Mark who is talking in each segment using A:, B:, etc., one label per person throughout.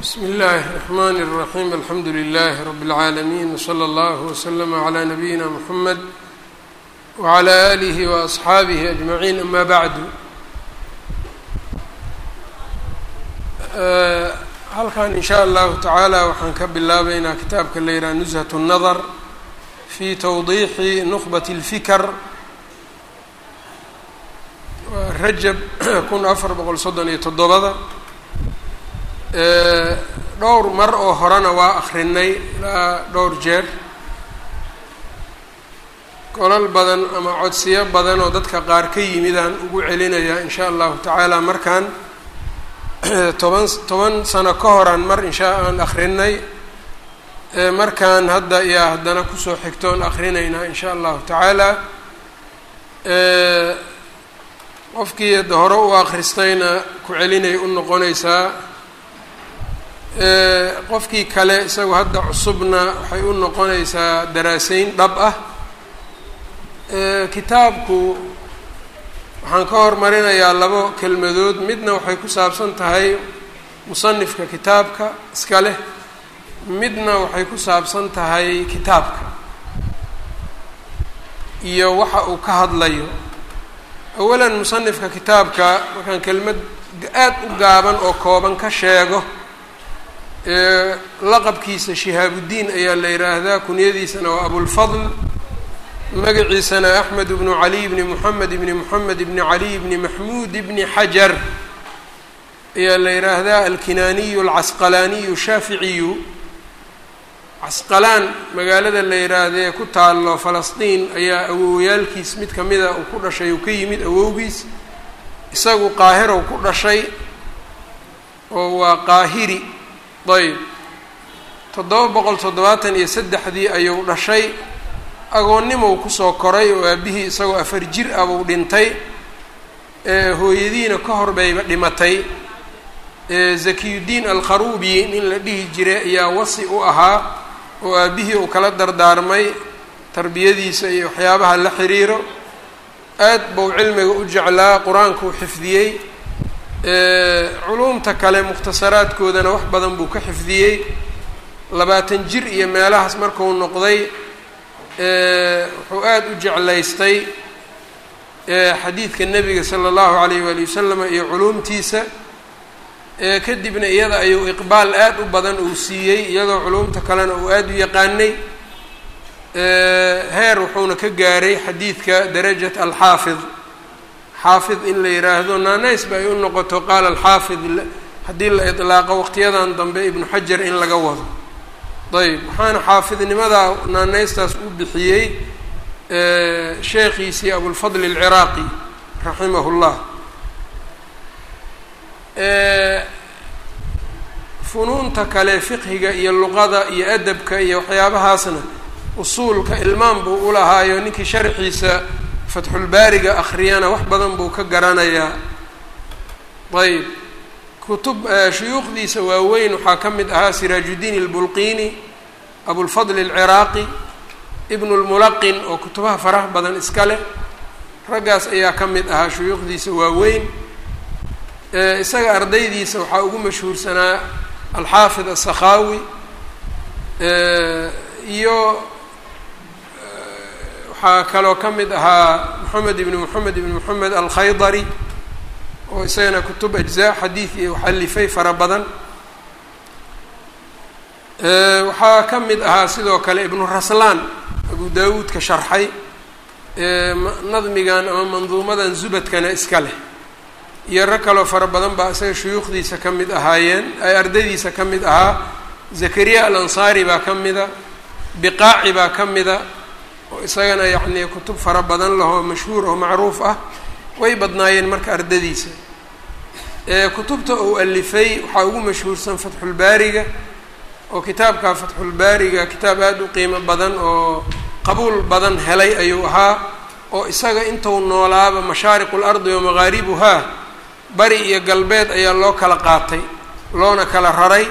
A: bsmi اllahi الرحmn الرaحيم alxamdu لlh رb العaalمين وslى اllه وslm عlى نabiyina mحamed وعlى آlih وأصxaabih أجmaعين ama bعd halkan in shaء allahu taعaalى waxaan ka bilaabeynaa kitaabka la yihah نزهة النdr fi twضixi نخbaة الfikr rajab kun afar boqol soddon iyo toddobada dhowr mar oo horena waa akrinay ilaa dhowr jeer golal badan ama codsiyo badan oo dadka qaar ka yimidaan ugu celinayaa in sha allahu tacaala markaan toban toban sano ka horan mar inshaa aan akrinay markaan hadda iyaa haddana kusoo xigtoon akrinaynaa in sha allahu tacaala qofkii hadda hore u akhristayna ku celinay u noqonaysaa qofkii kale isagu hadda cusubna waxay u noqonaysaa daraaseyn dhab ah kitaabku waxaan ka hormarinayaa labo kelmadood midna waxay ku saabsan tahay musanifka kitaabka iska leh midna waxay ku saabsan tahay kitaabka iyo waxa uu ka hadlayo awalan musanifka kitaabka markaan kelmad aad u gaaban oo kooban ka sheego laqabkiisa shihaabudiin ayaa la yidhaahdaa kunyadiisana waa abulfadl magaciisana axmed bnu caliy bni moxamed bni moxamed bni caliy bni maxmuud bni xajar ayaa la yidhaahdaa alkinaaniyu alcasqalaaniyu shaaficiyu casqalaan magaalada la yidhaahdee ku taalo falastiin ayaa awowyaalkiis mid kamida uu ku dhashay uu ka yimid awowgiis isagu qaahirow ku dhashay oo waa qaahiri ayb toddoba boqol toddobaatan iyo saddexdii ayuu dhashay agoonnimow kusoo koray oo aabihii isagoo afar jir ah buu dhintay hooyadiina ka hor bayba dhimatay zakiyudiin alkharuubi nin la dhihi jiray ayaa wasi u ahaa oo aabihii uu kala dardaarmay tarbiyadiisa iyo waxyaabaha la xiriiro aad buu cilmiga u jeclaa qur-aankuu xifdiyey culuumta kale mukhtasaraadkoodana wax badan buu ka xifdiyey labaatan jir iyo meelahaas marku noqday wuxuu aada u jeclaystay xadiidka nebiga sala allahu alayh waali wasalam iyo culuumtiisa kadibna iyada ayuu iqbaal aad u badan uu siiyey iyadoo culuumta kalena uu aada u yaqaanay heer wuxuuna ka gaaray xadiidka darajat alxaafid xaafid in la yidhaahdo naanays ba ay u noqoto qaala alxaafid haddii la idlaaqo waqtiyadan dambe ibnu xajar in laga wado ayb waxaana xaafidnimadaa naanaystaas u bixiyey sheekhiisii abulfadl alciraaqi raximah llah funuunta kale fiqhiga iyo luqada iyo adabka iyo waxyaabahaasna usuulka ilmaan buu u lahaayo ninkii sharxiisa fatxulbaariga akhriyana wax badan buu ka garanayaa ayb kutub shuyuukhdiisa waaweyn waxaa ka mid ahaa siraajuddiin albulqiini abulfadl alciraaqi ibnu lmulaqin oo kutubaha faraha badan iska leh raggaas ayaa ka mid ahaa shuyuukhdiisa waaweyn isaga ardaydiisa waxaa ugu mashhuursanaa alxaafid asakhaawi iyo waxaa kaloo ka mid ahaa moxamed ibni moxamed ibni moxamed alkhaydari oo isagana kutub ajzaa xadiid iyo waxalifay fara badan waxaa ka mid ahaa sidoo kale ibnu raslaan abu daawuudka sharxay nadmigan ama manduumadan zubadkana iska leh iyo rag kaloo fara badan baa isaga shuyuukhdiisa ka mid ahaayeen ay ardaydiisa ka mid ahaa zakariya alansaari baa ka mida biqaaci baa ka mida oo isagana yacnii kutub fara badan lahoo mashhuur oo macruuf ah way badnaayeen marka ardadiisa kutubta uu alifay waxaa ugu mashhuursan fatxulbaariga oo kitaabka fatxulbaariga kitaab aada u qiimo badan oo qabuul badan helay ayuu ahaa oo isaga intuu noolaaba mashaariqu lardi wa maqaaribuhaa bari iyo galbeed ayaa loo kala qaatay loona kala raray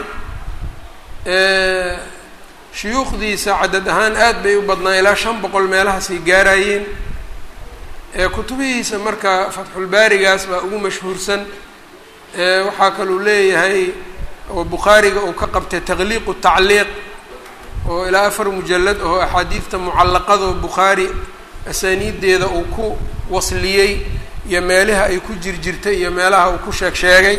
A: shuyuukhdiisa cadad ahaan aad bay u badnaa ilaa shan boqol meelahaasay gaarayeen kutubihiisa marka fatxulbaarigaas baa ugu mashhuursan waxaa kaluu leeyahay oo bukhaariga uu ka qabtay taqliiqu tacliiq oo ilaa afar mujalad oo axaadiidta mucallaqadoo bukhaari asaaniiddeeda uu ku wasliyey iyo meelaha ay ku jirjirtay iyo meelaha uu ku sheeg sheegay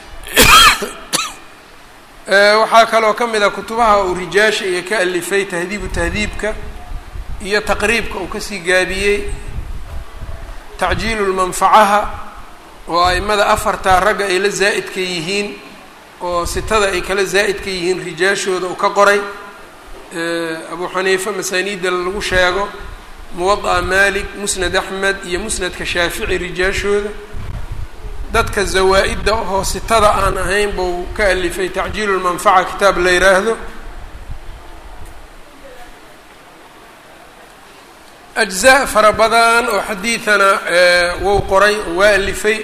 A: waxaa kaloo ka mid a kutubaha uu rijaasha iyo ka alifay tahdiibu tahdiibka iyo taqriibka uu kasii gaabiyey tacjiilu lmanfacaha oo aimada afartaa ragga ay la zaa'idka yihiin oo sitada ay kala zaa'idka yihiin rijaashooda uu ka qoray abu xaniifa masaaniidda lagu sheego muwada'a malik musnad axmed iyo musnadka shaafici rijaashooda dadka zawaa-idda oo sitada aan ahayn buu ka alifay tacjiilu lmanfaca kitaab la yidhaahdo ajzaa fara badan oo xadiidana wou qoray oo waa alifay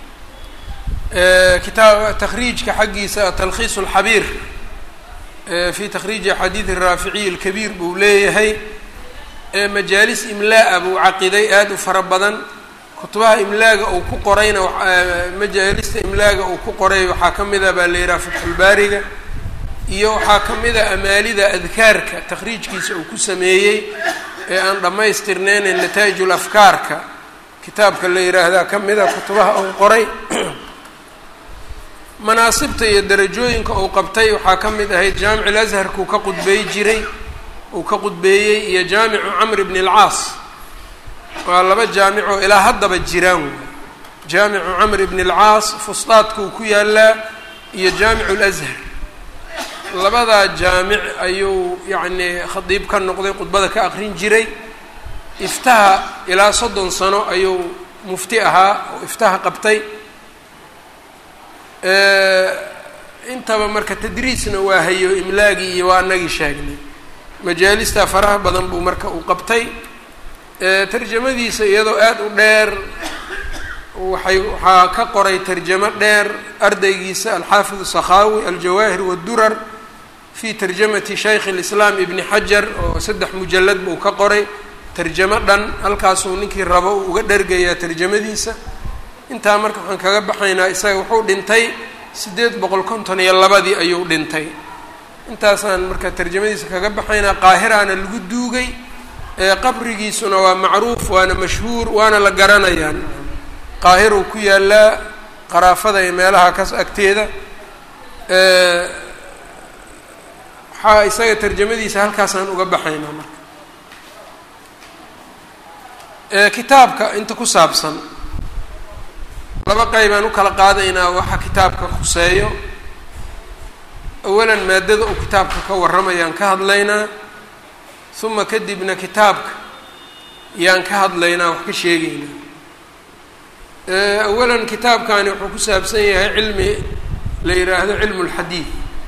A: kitaab takhriijka xaggiisa talkhiis اlxabiir fi takhriiji axaadiidi raaficiy اlkabiir buu leeyahay majaalis imlaa buu caqiday aada u fara badan kutubaha imlaaga uu ku qorayna majaalista imlaaga uu ku qoray waxaa ka mida baa la yidhaha fatxulbaariga iyo waxaa ka mida amaalida adkaarka takhriijkiisa uu ku sameeyey ee aan dhammaystirneyne nataa'ijul afkaarka kitaabka la yidhaahdaa ka mida kutubaha uu qoray manaasibta iyo darajooyinka uu qabtay waxaa ka mid ahayd jaamic lasharkuu ka qudbeey jiray uu ka qudbeeyey iyo jaamicu camr bn اlcaas waa laba jaamicoo ilaa haddaba jiraan wey jaamicu camr bn اlcaas fustaadkuu ku yaalaa iyo jaamicu اlashar labadaa jaamic ayuu yacni khadiib ka noqday khudbada ka aqrin jiray iftaha ilaa soddon sano ayuu mufti ahaa oo iftaha qabtay intaba marka tadriisna waa hayo imlaagii iyo waa anagii sheegnay majaalista faraha badan buu marka uu qabtay tarjamadiisa iyadoo aada u dheer waxay waxaa ka qoray tarjamo dheer ardaygiisa alxaafid sakhaawi aljawaahir wadurar fi tarjamati shaykh اlislaam ibni xajar oo saddex mujalad buu ka qoray tarjamo dhan halkaasuu ninkii rabo uu uga dhergayaa tarjamadiisa intaa marka waxaan kaga baxaynaa isaga wuxuu dhintay siddeed boqol konton iyo labadii ayuu dhintay intaasaan marka tarjamadiisa kaga baxaynaa qaahiraana lagu duugay qabrigiisuna waa macruuf waana mashhuur waana la garanayaa qaahiruu ku yaalaa qaraafada iyo meelaha kas agteeda waxaa isaga tarjamadiisa halkaasaan uga baxaynaa marka kitaabka inta ku saabsan laba qeybaan u kala qaadaynaa waxa kitaabka khuseeyo awalan maadada uu kitaabka ka warramayaan ka hadlaynaa uma kadibna kitaabka yaan ka hadlaynaa wax ka sheegaynaa awalan kitaabkani wuxuu ku saabsan yahay cilmi la yidhaahdo cilmu lxadiid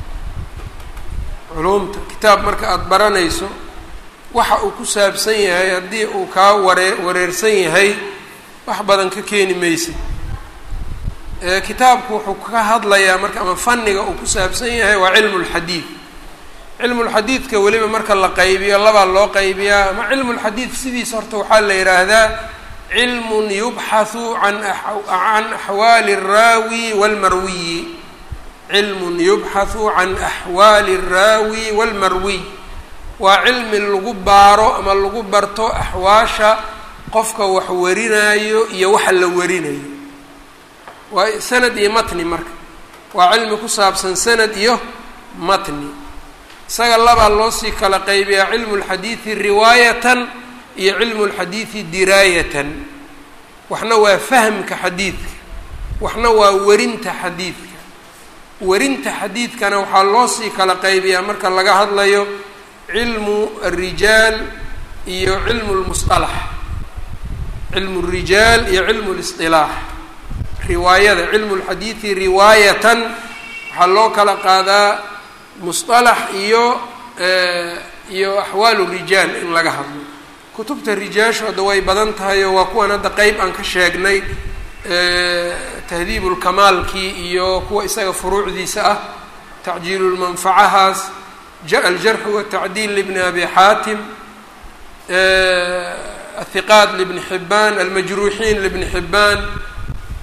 A: culumta kitaab marka aada baranayso waxa uu ku saabsan yahay haddii uu kaa waree wareersan yahay wax badan ka keeni maysid kitaabku wuxuu ka hadlayaa marka ama fanniga uu ku saabsan yahay waa cilmu lxadiid cilmulxadiidka weliba marka la qaybiyo labaa loo qaybiyaa ama cilmulxadiid sidiisa horta waxaa la yidhaahdaa cilmun yubxathu an can axwaali alraawi walmarwiyi cilmun yubxathu can axwaali alraawi walmarwiy waa cilmi lagu baaro ama lagu barto axwaasha qofka wax warinaayo iyo waxa la warinayo waa sanad iyo matni marka waa cilmi ku saabsan sanad iyo matni isaga labaa loo sii kala qaybiyaa cilmu lxadiidi riwaayatan iyo cilmu lxadiidi diraayatan waxna waa fahmka xadiidka waxna waa werinta xadiidka werinta xadiidkana waxaa loo sii kala qaybiyaa marka laga hadlayo cilmu alrijaal iyo cilmu lmusalax cilmu lrijaal iyo cilmu lisطilaax riwaayada cilmu lxadiidi riwaayatan waxaa loo kala qaadaa musطalax iyo iyo axwaalu rijaal in laga hadlo kutubta rijaashu hadda way badan tahay oo waa kuwan hadda qeyb aan ka sheegnay tahdiib lkamaalkii iyo kuwa isaga furuucdiisa ah tacjiilulmanfacahaas aljarxu watacdiil libni abi xaatim athiqaat libni xibaan almajruuxiin libni xibaan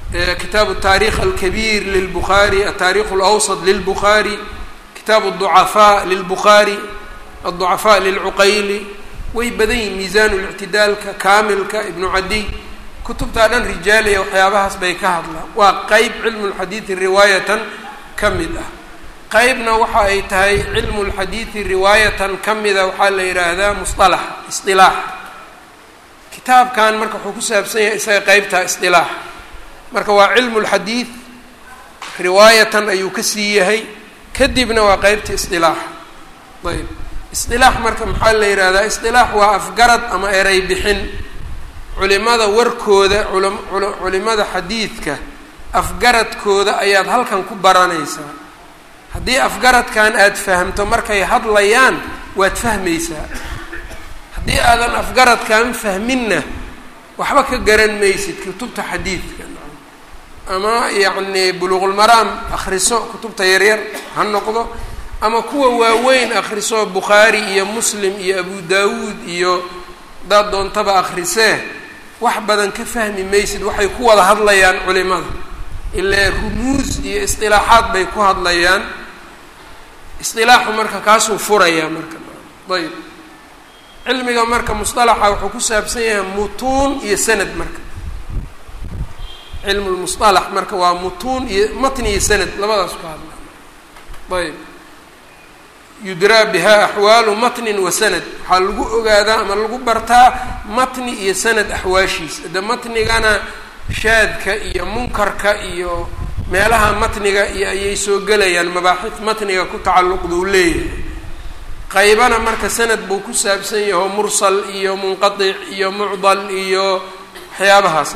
A: kitaabu taarikh alkabiir lilbukhaari ataarikh alawsat lilbukhaari kitaabu aducafaa lilbukhaari adducafaa lilcuqayli way badan yihin miisaan lictidaalka kaamilka ibnu cadiy kutubtaa dhan rijaaliya waxyaabahaas bay ka hadlaan waa qeyb cilmu lxadiidi riwaayatan ka mid ah qeybna waxa ay tahay cilmu lxadiidi riwaayatan ka mida waxaa la yidhaahdaa musalax isilaax kitaabkan marka wuxuu ku saabsan yahay isaga qeybtaa isilaax marka waa cilmu lxadiid riwaayatan ayuu ka sii yahay kadibna waa qeybta isilaaxa ayb isilaax marka maxaa la yidhahdaa isilaax waa afgarad ama erey bixin culimada warkooda culimada xadiidka afgaradkooda ayaad halkan ku baranaysaa haddii afgaradkan aada fahamto markay hadlayaan waad fahmaysaa haddii aadan afgaradkan fahminna waxba ka garan maysid kutubta xadiidka ama yacni buluuqulmaraam akhriso kutubta yaryar ha noqdo ama kuwa waaweyn akhriso bukhaari iyo muslim iyo abu daawuud iyo hadaad doontaba akhrisee wax badan ka fahmi maysid waxay ku wada hadlayaan culimada ilaa rumuus iyo istilaaxaad bay ku hadlayaan istilaaxu marka kaasuu furayaa marka ayb cilmiga marka musalaxa wuxuu ku saabsan yahay mutuun iyo sanad marka cilmu lmusalax marka waa mutuun iyo matni iyo sanad labadaas ku hadla ayb yudraa biha axwaalu matnin wa sanad waxaa lagu ogaadaa ama lagu bartaa matni iyo sanad axwaashiisa de matnigana shaadka iyo munkarka iyo meelaha matniga iyo ayay soo gelayaan mabaaxid matniga ku tacalluqduu leeyahay qaybana marka sanad buu ku saabsan yaho mursal iyo munqatic iyo mucdal iyo waxyaabahaas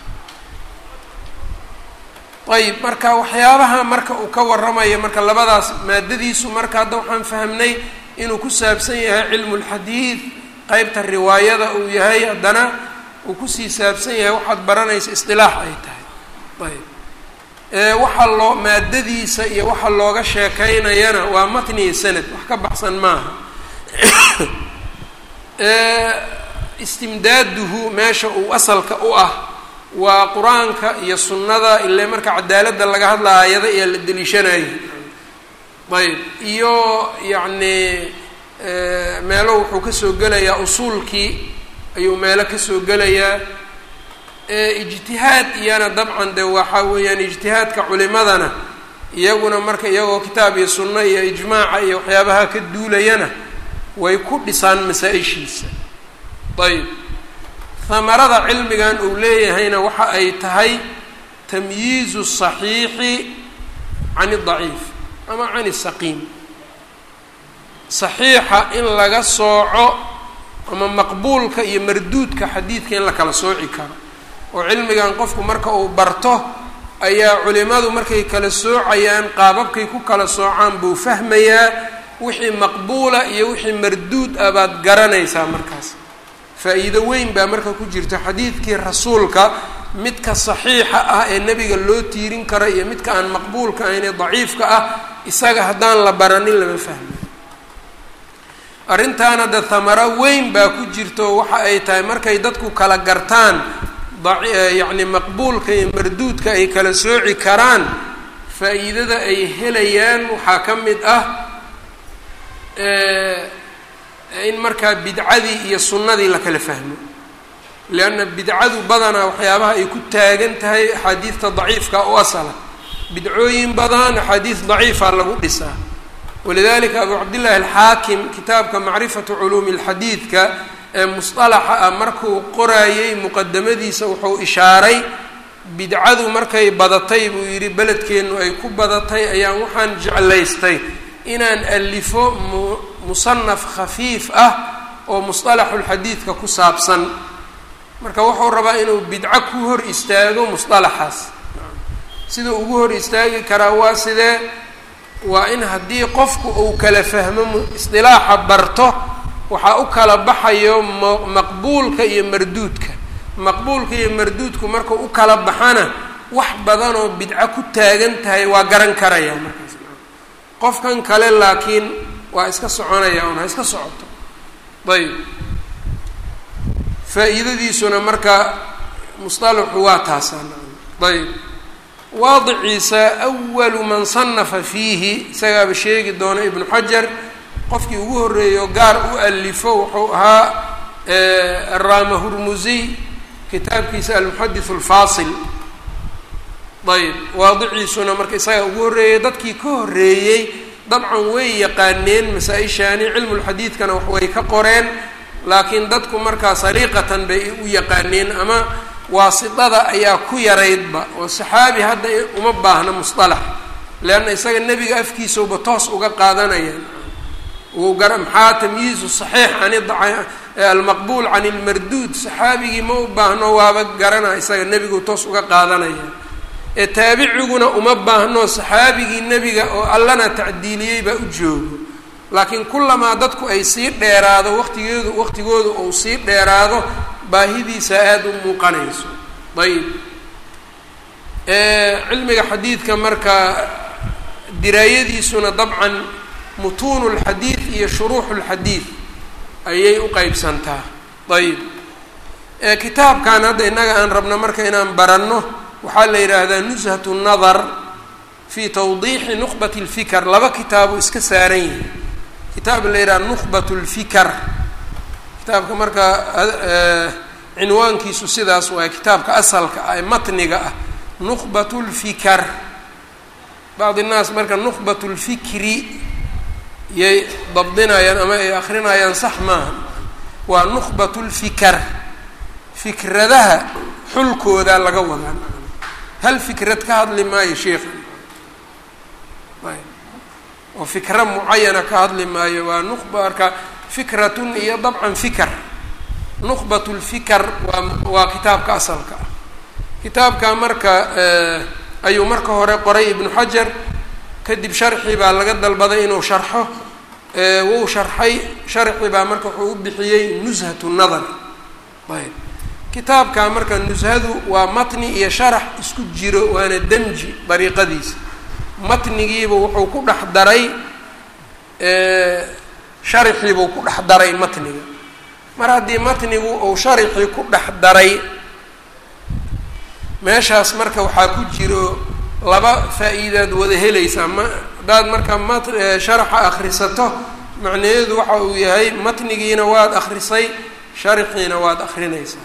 A: ayb marka waxyaabaha marka uu ka warramayo marka labadaas maadadiisu marka hadda waxaan fahamnay inuu ku saabsan yahay cilmu lxadiid qeybta riwaayada uu yahay haddana uu kusii saabsan yahay waxaad baranaysa isdilaax ay tahay ayb ewaxa loo maadadiisa iyo waxa looga sheekaynayana waa matni iyo sanad wax ka baxsan maaha istimdaaduhu meesha uu asalka u ah waa qur-aanka iyo sunnada ile marka cadaaladda laga hadla aayada ayaa la deliishanayay ayb iyo yacni meelo wuxuu kasoo gelayaa usuulkii ayuu meelo kasoo gelayaa ijtihaad iyana dabcan de waxaa weeyaan ijtihaadka culimadana iyaguna marka iyagoo kitaab iyo sunno iyo ijmaaca iyo waxyaabaha ka duulayana way ku dhisaan masaa-ishiisa ayb hamarada cilmigan uu leeyahayna waxa ay tahay tamyiizu saxiixi can daciif ama can isaqiim saxiixa in laga sooco ama maqbuulka iyo marduudka xadiidka in la kala sooci karo oo cilmigan qofku marka uu barto ayaa culimadu markay kala soocayaan qaababkay ku kala soocaan buu fahmayaa wixii maqbuula iyo wixii marduud ah baad garanaysaa markaas faa-iido weyn baa marka ku jirta xadiidkii rasuulka midka saxiixa ah ee nebiga loo tiirin kara iyo midka aan maqbuulka ahayn ee daciifka ah isaga haddaan la baranin lama fahmayo arrintaana de hamaro weyn baa ku jirto waxa ay tahay markay dadku kala gartaan yacni maqbuulka iyo marduudka ay kala sooci karaan faa-iidada ay helayaan waxaa ka mid ah in markaa bidcadii iyo sunnadii la kala fahmo leanna bidcadu badanaa waxyaabaha ay ku taagan tahay axaadiidta daciifka u asala bidcooyin badan axaadiis daciifa lagu dhisaa walidalika abu cabdillahi alxaakim kitaabka macrifatu culuumi lxadiidka ee musطalaxa ah markuu qoraayey muqadamadiisa wuxuu ishaaray bidcadu markay badatay buu yidhi beledkeennu ay ku badatay ayaan waxaan jeclaystay inaan alifo mu musanaf khafiif ah oo musطalaxulxadiidka ku saabsan marka wuxuu rabaa inuu bidco ku hor istaago musطalaxaas siduu ugu hor istaagi karaa waa sidee waa in haddii qofku uu kala fahmo isdilaaxa barto waxaa u kala baxayo maqbuulka iyo marduudka maqbuulka iyo marduudku markuu u kala baxana wax badanoo bidco ku taagan tahay waa garan karaya markaas qofkan kale laakiin waa iska soconaya un ha iska socoto ayb faa-iidadiisuna marka musطalaxu waa taasaan ayb waadiciisa awalu man sanafa fiihi isagaaba sheegi doona ibnu xajar qofkii ugu horreeyo gaar u alifo wuxuu ahaa araama hurmusiy kitaabkiisa almuxadithu alfaasil ayb waadiciisuna marka isagaa ugu horreeyey dadkii ka horreeyey dabcan way yaqaaneen masaa-ishaani cilmulxadiidkana wax way ka qoreen laakiin dadku markaa sariiqatan bay u yaqaaneen ama waasitada ayaa ku yaraydba oo saxaabi hadda uma baahna musطalax leanna isaga nebiga afkiisauba toos uga qaadanayaan uu gara maxaa tamyiizu saxiix can almaqbuul can ilmarduud saxaabigii ma u baahno waaba garana isaga nebigu toos uga qaadanaya ee taabiciguna uma baahno saxaabigii nebiga oo allana tacdiiliyey baa u joogo laakiin kullamaa dadku ay sii dheeraado waqtigeedu waqtigoodu uu sii dheeraado baahidiisa aada u muuqanayso ayib cilmiga xadiidka marka diraayadiisuna dabcan mutuunu lxadiid iyo shuruuxu lxadiid ayay u qeybsantaa ayib kitaabkan hadda innaga aan rabno marka inaan baranno waxaa la yidhaahdaa nushatu nadar fi tawdiixi nuqbat lfikar laba kitaabu iska saaran yihi kitaab la yidhaha nuqbat lfikar kitaabka marka cinwaankiisu sidaas waay kitaabka asalka ah ee matniga ah nuqbat lfikar bacdi nnaas marka nuqbat lfikri yay dabdinayaan ama ay akrinayaan sax maaha waa nuqbat lfikar fikradaha xulkooda laga wadaa hal fikrad ka hadli maayo sheikha oo fikra mucayana ka hadli maayo waa nuqba marka fikratun iyo dabcan fikar nuqbat lfikar waa waa kitaabka asalka ah kitaabka marka ayuu marka hore qoray ibnu xajar kadib sharxi baa laga dalbaday inuu sharxo wuu sharxay sharxi baa marka wuxuu u bixiyey nushatu nadar ayb kitaabka marka nushadu waa matni iyo sharax isku jiro waana demji dariiqadiisa matnigiiba wuxuu ku dhex daray sharaxiibuu ku dhex daray matniga mar haddii matnigu uu sharixii ku dhex daray meeshaas marka waxaa ku jiro laba faa-iidaad wada helaysaa ma haddaad marka mat sharaxa akhrisato macnaheedu waxa uu yahay matnigiina waad akhrisay sharaxiina waad akhrinaysaa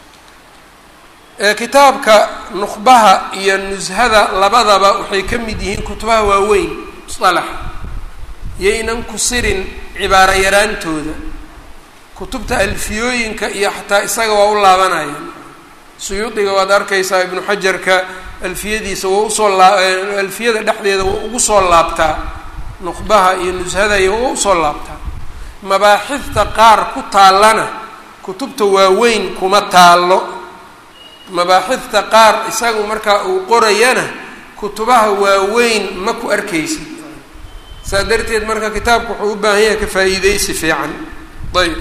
A: kitaabka nuqbaha iyo nushada labadaba waxay ka mid yihiin kutubaha waaweyn musalaxa yaynan ku sirin cibaaro yaraantooda kutubta alfiyooyinka iyo xataa isaga waa u laabanayaan suyuudiga waad arkaysaa ibnu xajarka alfiyadiisa waa usoo laa alfiyada dhexdeeda waa ugu soo laabtaa nuqbaha iyo nushadaya waa usoo laabtaa mabaaxifta qaar ku taallana kutubta waaweyn kuma taallo mabaaxifta qaar isagu markaa uu qorayana kutubaha waaweyn ma ku arkaysid saa darteed marka kitaabku wuxuu u baahan yahay ka faa-iideysi fiican ayb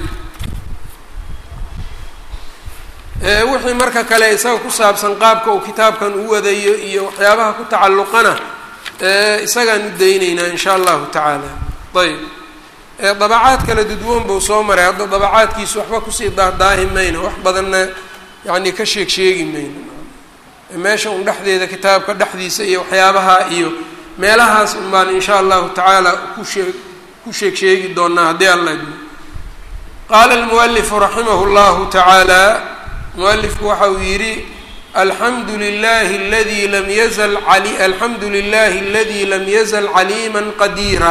A: wixii marka kale isaga ku saabsan qaabka uu kitaabkan u wadayo iyo waxyaabaha ku tacalluqana isagaan u dayneynaa in sha allahu tacaala ayb dabacaad kala dudwoon buu soo maray hadda dabacaadkiisu waxba kusii daahdaahi mayno wax badanna yacni ka sheeg sheegi mayno meesha un dhexdeeda kitaabka dhexdiisa iyo waxyaabaha iyo meelahaas un baan in sha allahu tacaala kushee ku sheeg sheegi doonaa haddii alla idmo qaala almualifu raximah llahu tacaala mualifku waxa uu yidhi alxamdu lilahi aladi lam yazal ali alxamdu lilahi aladi lam yazal caliima qadiira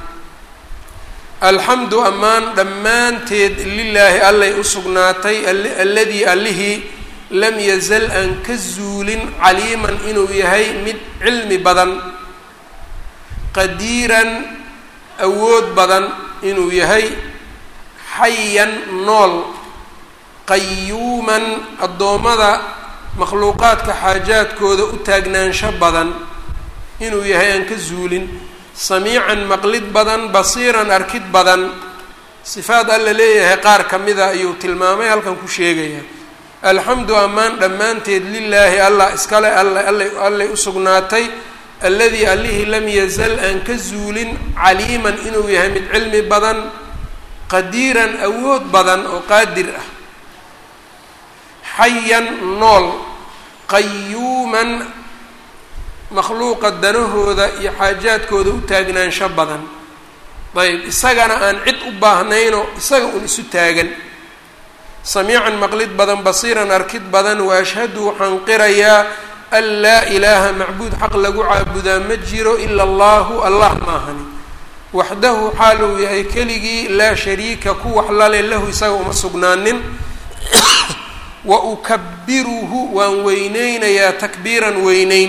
A: alxamdu ammaan dhammaanteed lilaahi allay u sugnaatay alladii allihii lam yazal aan ka zuulin caliiman inuu yahay mid cilmi badan qadiiran awood badan inuu yahay xayan nool qayuuman addoommada makhluuqaadka xaajaadkooda u taagnaansho badan inuu yahay aan ka zuulin samiican maqlid badan basiiran arkid badan sifaad alla leeyahay qaar ka mida ayuu tilmaamay halkan ku sheegaya alxamdu ammaan dhammaanteed lilaahi allah iskale alla alla allay u sugnaatay alladii allihii lam yazal aan ka zuulin caliiman inuu yahay mid cilmi badan qadiiran awood badan oo qaadir ah xayan nool qayuuman makhluuqa danahooda iyo xaajaadkooda u taagnaansho badan ayb isagana aan cid u baahnayno isaga un isu taagan samiican maqlid badan basiiran arkid badan wa ashhadu waxaan qirayaa an laa ilaaha macbuud xaq lagu caabudaa ma jiro ila allahu allah maahani waxdahu xaal uu yahay keligii laa shariika ku wax lale lahu isaga uma sugnaanin wa ukabiruhu waan weyneynayaa takbiiran weyneyn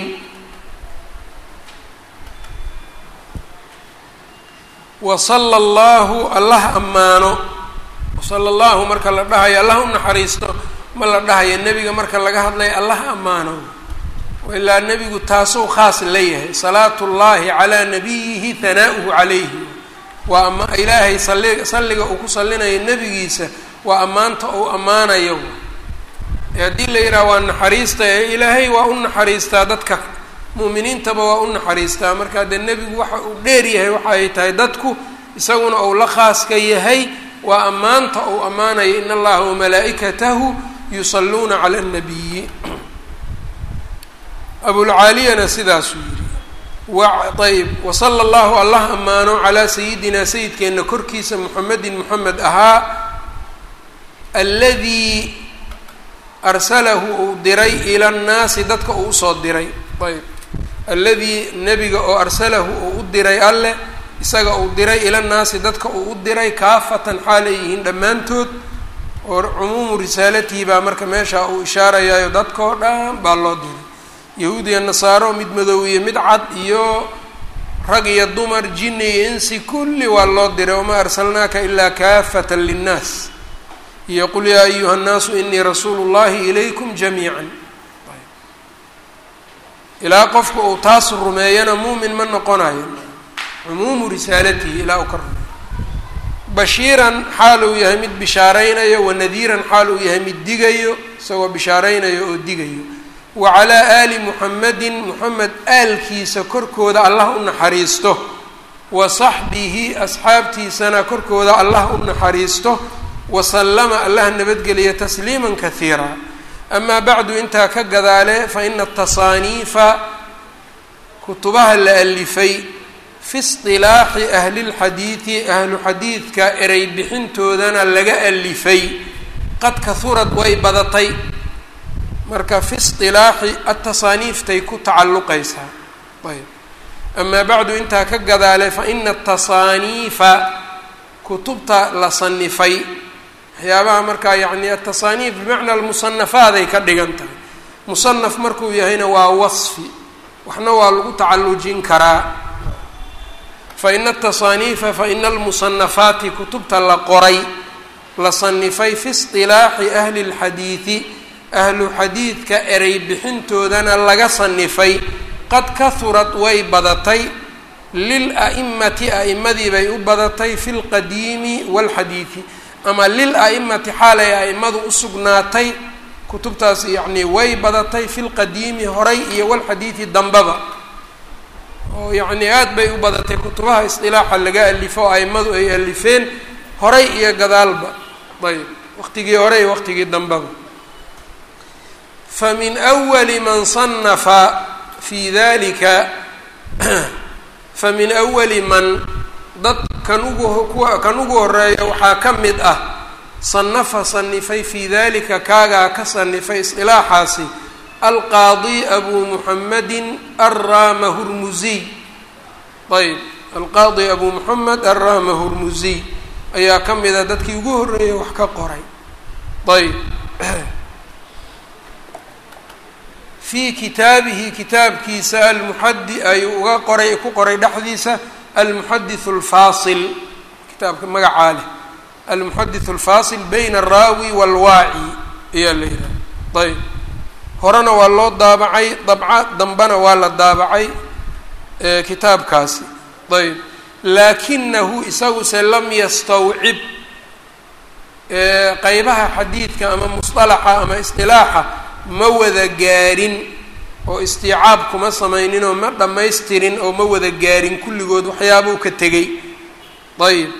A: wasala allahu allah ammaano wasala allahu marka la dhahayo allah u naxariisto ma la dhahayo nebiga marka laga hadlayo allah ammaano ilaa nebigu taasuu khaas leeyahay salaatu llahi calaa nabiyihi hanaa'uhu calayhi waa ama ilaahay sali salliga uu ku sallinayo nebigiisa waa ammaanta uu ammaanayo ee haddii la yidhaha waa naxariista ee ilaahay waa u naxariistaa dadka mu'miniintaba waa u naxariistaa marka dee nebigu waxa uu dheer yahay waxa ay tahay dadku isaguna uu la khaaska yahay waa ammaanta uu ammaanayo in allaha wamalaa'ikatahu yusalluuna cala annabiyi abulcaaliyana sidaasuu yidhi ayb wasala allahu allah ammaano calaa sayidina sayidkeenna korkiisa muxamedin moxamed ahaa aladii arsalahu uu diray ila nnaasi dadka uu usoo diray ayb alladii nebiga oo arsalahu uu u diray alleh isaga uu diray ila nnaasi dadka uu u diray kaafatan xaalay yihiin dhammaantood oo cumuumu risaalatihi baa marka meesha uu ishaarayaayo dadkao dhan baa loo diray yahuud iyo nasaaro mid madow iyo mid cad iyo rag iyo dumar jinni iyo insi kulli waa loo diray wamaa arsalnaaka ilaa kaafatan linnaas iyo qul yaa ayuha nnaasu inii rasuulu llahi ilaykum jamiican ilaa qofka uu taas rumeeyana muumin ma noqonayo cumuumu risaalatihi ilaa uu ka rumeeyo bashiiran xaal uu yahay mid bishaaraynayo wanadiiran xaal uu yahay mid digayo isagoo bishaaraynayo oo digayo wa calaa aali muxamedin moxamed aalkiisa korkooda allah u naxariisto wa saxbihi asxaabtiisana korkooda allah u naxariisto wasallama allah nabadgeliya tasliima kaiira amaa bacdu intaa ka gadaale fa ina atasaaniifa kutubaha la alifay fi isilaaxi ahlilxadiidi ahlu xadiidka erey bixintoodana laga alifay qad kahurad way badatay marka fi isilaaxi atasaaniiftay ku tacalluqaysaa ayb amaa bacdu intaa ka gadaale fa ina atasaaniifa kutubta la sanifay waxyaabaha markaa yacni atasaaniif bimacnaa almusanafaaday ka dhigan tahay musanaf markuu yahayna waa wasfi waxna waa lagu tacallujin karaa fa ina atasaaniifa fa ina almusanafaati kutubta la qoray la sanifay fi isilaaxi ahli اlxadiidi ahlu xadiidka erey bixintoodana laga sanifay qad kahurad way badatay lil a'imati a'imadii bay u badatay fi lqadiimi waalxadiidi ama lil a'imati xaalay a'imadu u sugnaatay kutubtaas yacnii way badatay fi lqadiimi horay iyo walxadiidi dambaba oo yacnii aada bay u badatay kutubaha isdilaaxa laga alifo oo a'imadu ay alifeen horay iyo gadaalba ayb waqtigii hore iyo waqtigii dambaba famin awali man sanafa fi dalika famin awali man dad kan ugu kuwa kan ugu horeeya waxaa ka mid ah sanafa sanifay fii dalika kaagaa ka sanifay isqilaaxaasi alqaadi abu muxamedin arama hurmuziy ayb alqaadi abu muxamed arama hurmuziy ayaa ka mid a dadkii ugu horreeyay wax ka qoray ayb fii kitaabihi kitaabkiisa almuxadi ayuu uga qoray ku qoray dhexdiisa almuxadithu alfaasil kitaabka magacaa leh almuxadithu alfaasil bayna alraawi waalwaaci ayaa la yidhaha ayb horena waa loo daabacay dabca dambena waa la daabacay kitaabkaasi ayb laakinahu isaguse lam yastawcib qeybaha xadiidka ama musطalaxa ama isqilaaxa ma wada gaarin oo istiicaab kuma samaynin oo ma dhammaystirin oo ma wada gaarin kulligood waxyaabuu ka tegey ayb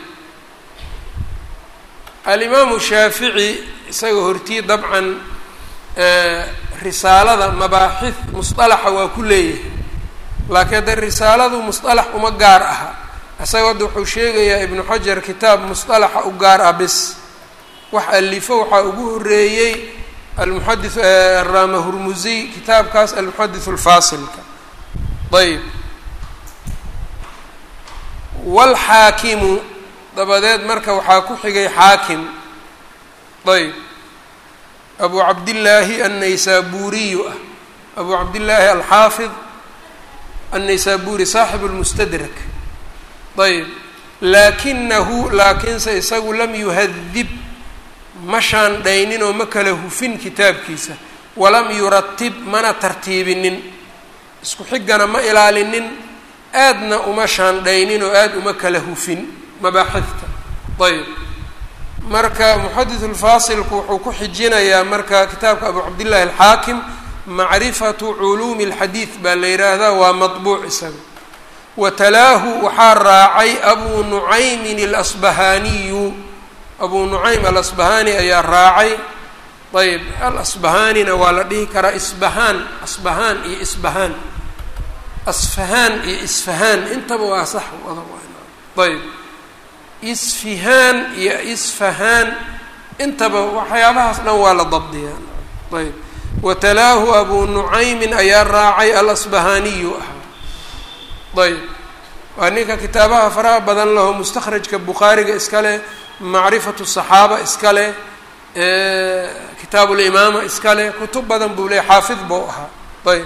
A: alimaamu shaafici isaga hortii dabcan risaalada mabaaxid musطalaxa waa ku leeyahay laakiin hadda risaaladu musطalax uma gaar aha isaga hadda wuxuu sheegayaa ibnu xajar kitaab musطalaxa u gaar ah bis wax alifo waxaa ugu horeeyey almuxadi araama hurmusiy kitaabkaas almuxaditث اlfaasilka ayb wاlxaakimu dabadeed marka waxaa ku xigay xaakim ayb abu cabdillaahi annaysaburiyu ah abu cabdillaahi alxaafid annaysaburi saaxib اlmustadrak ayb laakinahu laakiinse isagu lam yuhadib ma shaandhaynin oo ma kala hufin kitaabkiisa walam yuratib mana tartiibinin isku xigana ma ilaalinin aadna uma shaandhaynin oo aada uma kala hufin mabaaxidta ayb marka muxadith ulfaasilku wuxuu ku xijinayaa marka kitaabka abu cabdillahi alxaakim macrifatu culuumi اlxadiid baa la yidhaahdaa waa maطbuuc isaga wa talaahu waxaa raacay abu nucaymin alasbahaaniyu abu nucaym alasbahaani ayaa raacay ayb alasbahaanina waa la dhihi karaa isbahaan asbahaan iyo isbahaan asfahaan iyo isfahaan intaba waa sax wada ayb isfihaan iyo isfahaan intaba waxyaabahaas dhan waa la dabdiyaa ayb watalaahu abu nucaymin ayaa raacay alasbahaaniyu ahaa ayb waa ninka kitaabaha faraha badan laho mustakhrajka bukhaariga iska leh macrifatu saxaaba iska leh kitaabu limaama iska leh kutub badan buu leey xaafid buu ahaa ayb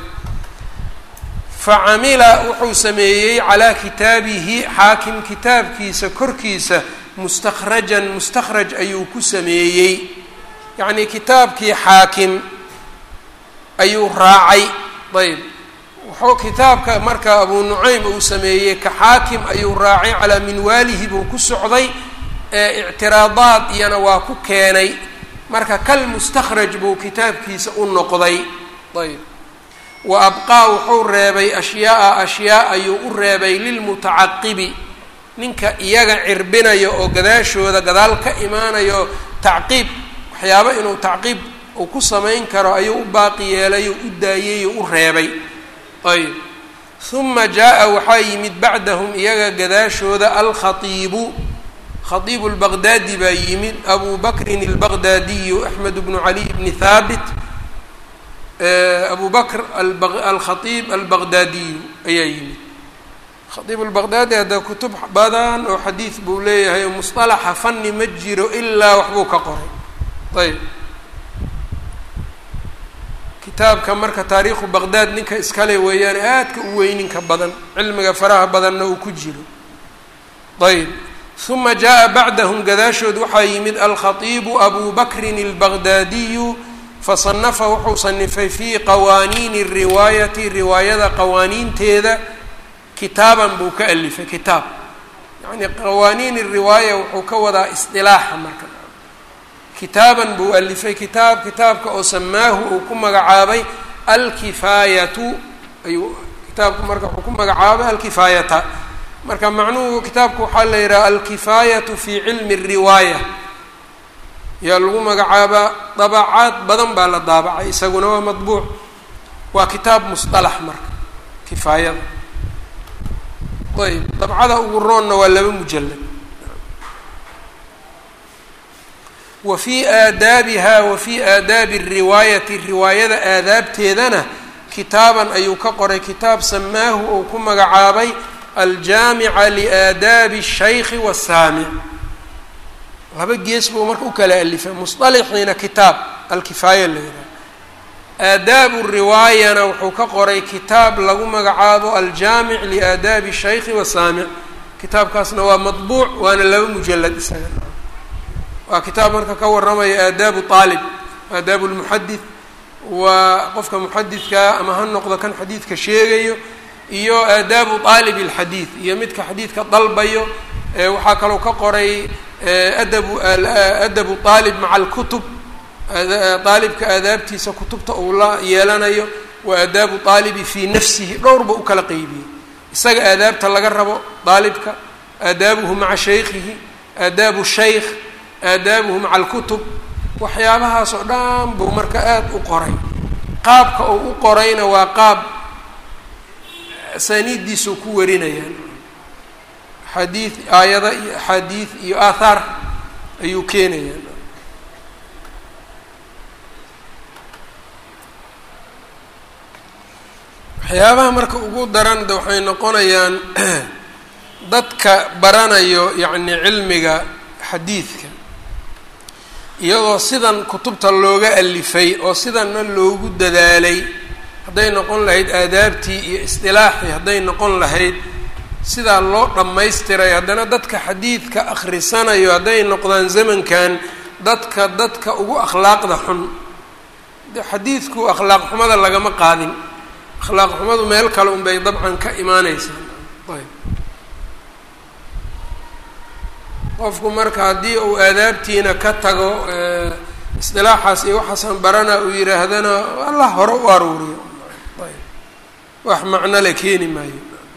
A: facamila wuxuu sameeyey calaa kitaabihi xaakim kitaabkiisa korkiisa mustakhrajan mustakhraj ayuu ku sameeyey yacnii kitaabkii xaakim ayuu raacay ayb wuxuu kitaabka marka abu nucaym uu sameeyey ka xaakim ayuu raacay calaa minwaalihi buu ku socday ee ictiraadaad iyana waa ku keenay marka kal mustakhraj buu kitaabkiisa u noqday ayb wa abqaa wuxuu reebay ashyaaa ashyaa ayuu u reebay lilmutacaqibi ninka iyaga cirbinayo oo gadaashooda gadaal ka imaanayo tacqiib waxyaabo inuu tacqiib uu ku samayn karo ayuu u baaqi yeelay oo u daayey oo u reebay ayb huma jaa-a waxaa yimid bacdahum iyaga gadaashooda alkhaiibu khaiibu lbaqdaadi baa yimid abu bakrin albaqdaadiyu axmed bnu caliy bni haabit abu bakr alkhaiib albaqdaadiyu ayaa yimid khaiib albaqdaadi hadda kutub badan oo xadiid buu leeyahay oo musطalaxa fani ma jiro ilaa waxbuu ka qoray ayb kitaabka marka taariikhu baqdaad ninka iskale weeyaan aadka u weyninka badan cilmiga faraha badanna uu ku jiro ayb huma jaa bacdahum gadaashood waxaa yimid alkhaiibu abu bakrin albaqdaadiyu fasanafa wuxuu sanifay fii qawaaniini riwaayati riwaayada qawaaniinteeda kitaaban buu ka alifay kitaab yacnii qawaaniin riwaaya wuxuu ka wadaa isdilaaxa marka kitaaban buu alifay kitaab kitaabka oo samaahu uu ku magacaabay alkifaayatu ayuu kitaabku marka wuxuu ku magacaabay alkifaayata marka macnuhu kitaabku waxaa la yidhaha alkifaayatu fi cilmi الriwaaya yaa lagu magacaabaa dabacaad badan baa la daabacay isaguna waa madbuuc waa kitaab musطalax marka kifaayada ayb dabcada ugu roonna waa laba mujalad wa fii aadaabiha wa fii aadaabi الriwaayati riwaayada aadaabteedana kitaaban ayuu ka qoray kitaab samaahu ou ku magacaabay aljaamica liaadaabi الshayki wالsaamic laba gees buu marka u kala alifay musطalaxiina kitaab alkifaaya la yidhaha aadaabu riwaayana wuxuu ka qoray kitaab lagu magacaabo aljaamic liaadaabi الshayki wasaamic kitaabkaasna waa madbuuc waana laba mujalad isaga waa kitaab marka ka waramaya aadaabu aalib aadaabu lmuxadid waa qofka muxadidkaa ama ha noqdo kan xadiidka sheegayo iyo aadaabu aalib اlxadiid iyo midka xadiidka dalbayo waxaa kaloo ka qoray adabu adabu aalib maca alkutub aalibka aadaabtiisa kutubta uu la yeelanayo wa aadaabu aalibi fii nafsihi dhowrba u kala qeybiyey isaga aadaabta laga rabo aalibka aadaabuhu maca shaykhihi aadaabu shaykh aadaabuhu maca alkutub waxyaabahaas oo dhan buu marka aada u qoray qaabka uu u qorayna waa qaab asaaniiddiisuu ku warinayaan xadiid aayada iyo axaadiid iyo aathaar ayuu keenayaan waxyaabaha marka ugu daran de waxay noqonayaan dadka baranayo yacni cilmiga xadiidka iyadoo sidan kutubta looga alifay oo sidanna loogu dadaalay hadday noqon lahayd aadaabtii iyo isdilaaxii hadday noqon lahayd sidaa loo dhammaystiray haddana dadka xadiidka akhrisanayo hadday noqdaan zamankan dadka dadka ugu akhlaaqda xun de xadiidku akhlaaq xumada lagama qaadin akhlaaq xumadu meel kale unbay dabcan ka imaaneysaa ayb qofku marka haddii uu aadaabtiina ka tago isdilaaxaas iyo waxaasaan barana uu yidhaahdana allah hore u aruuriyo ayb wax macno le keeni maayo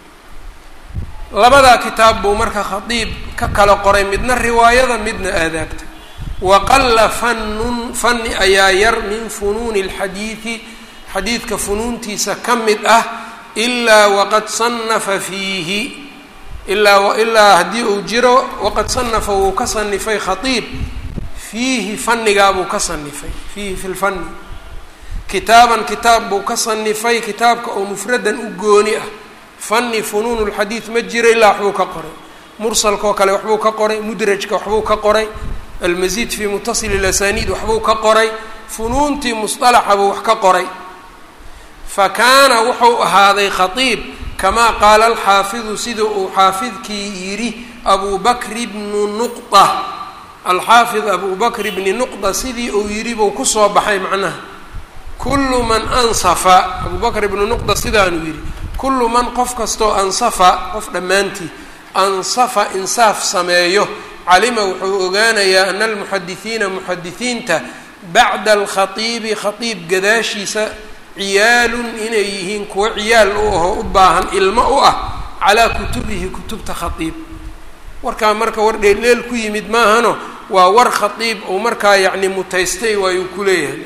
A: labadaa kitaab buu marka khadiib ka kala qoray midna riwaayada midna aadaabta waqalla fanun fani ayaa yar min funuuni اlxadiidi xadiidka funuuntiisa ka mid ah ilaa waqad sanafa fiihi ilaa ilaa haddii uu jiro waqad sanafa wuu ka sanifay khaiib fiihi fanigaabuu ka sanifay fiihi fi lfani kitaaban kitaab buu ka sanifay kitaabka oo mufradan u gooni ah fani funuun lxadiid ma jiro ilaa waxbuu ka qoray mursalkaoo kale waxbuu ka qoray mudrajka waxbuu ka qoray almasiid fi mutasil اlasaniid waxbuu ka qoray funuuntii musطalaxa buu wax ka qoray fa kaana wuxuu ahaaday khaiib kamaa qaala alxaafidu sida uu xaafidkii yidhi abu bakri bnu nuqda alxaafid abu bakr bni nuqda sidii uu yidhi buu kusoo baxay macnaha kullu man ansafa abu bakr ibnu nuqda sidaanuu yidhi kullu man qof kastoo ansafa qof dhammaantii ansafa insaaf sameeyo calima wuxuu ogaanayaa ana almuxadisiina muxadisiinta bacda alkhaiibi khaiib gadaashiisa ciyaalun inay yihiin kuwo ciyaal u ahoo u baahan ilmo u ah calaa kutubihi kutubta khaiib warkaa marka war dheeldheel ku yimid maahano waa war khaiib uu markaa yacni mutaystay waayuu ku leeyahay